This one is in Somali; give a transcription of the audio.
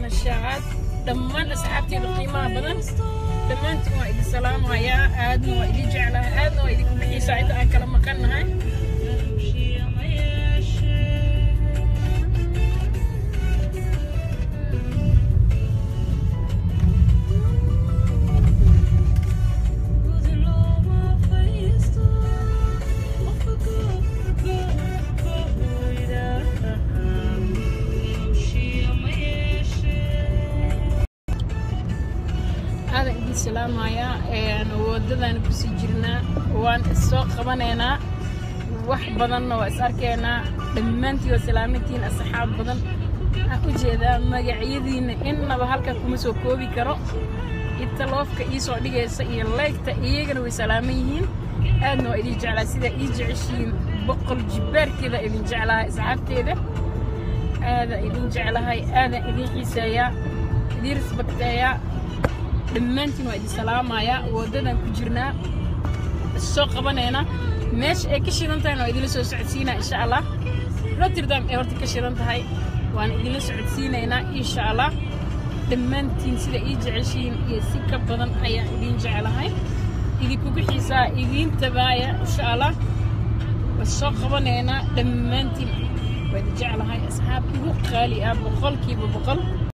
nashaad dhammaan asxaabteeda qiimaha badan dhammaantiin waa idin salaamayaa aadna waa idin jeclahay aadna waa idinku bixiisaa inta aan kala maqannahay aadan idin salaamayaa wadadaan kusii jirnaa waan issoo qabanaynaa wax badanna waa is arkaynaa dhammaantiin waa salaamantiin asxaab badan waxaan u jeedaa magacyadiinna innaba halkan kuma soo koobi karo italoofka ii soo dhigaysa iyo leegta iyagana way salaaman yihiin aadna waa idin jeclaa sidaa ii jeceshiin boqol jibbaarkeeda idin jeclahay asxaabteeda aadaan idin jeclahay aadaan idin xiiseeyaa idin risbakteeyaa dhammaantiin waa idin salaamayaa waddadan ku jirnaa soo qabanayna meesha ay ka shidan tahayna waa idinla soo socodsiinaa insha allah rotterdam ay horta ka shidan tahay waan idinla socodsiinaynaa insha allah dhammaantiin sida ii jeceshiin iyo si ka badan ayaan idin jeclahay idinkugu xiisaa idiin tabaaya insha allah waa soo qabanaynaa dhammaantiin waa idin jeclahay asxaab igu qaali ah boqolkiiba boqol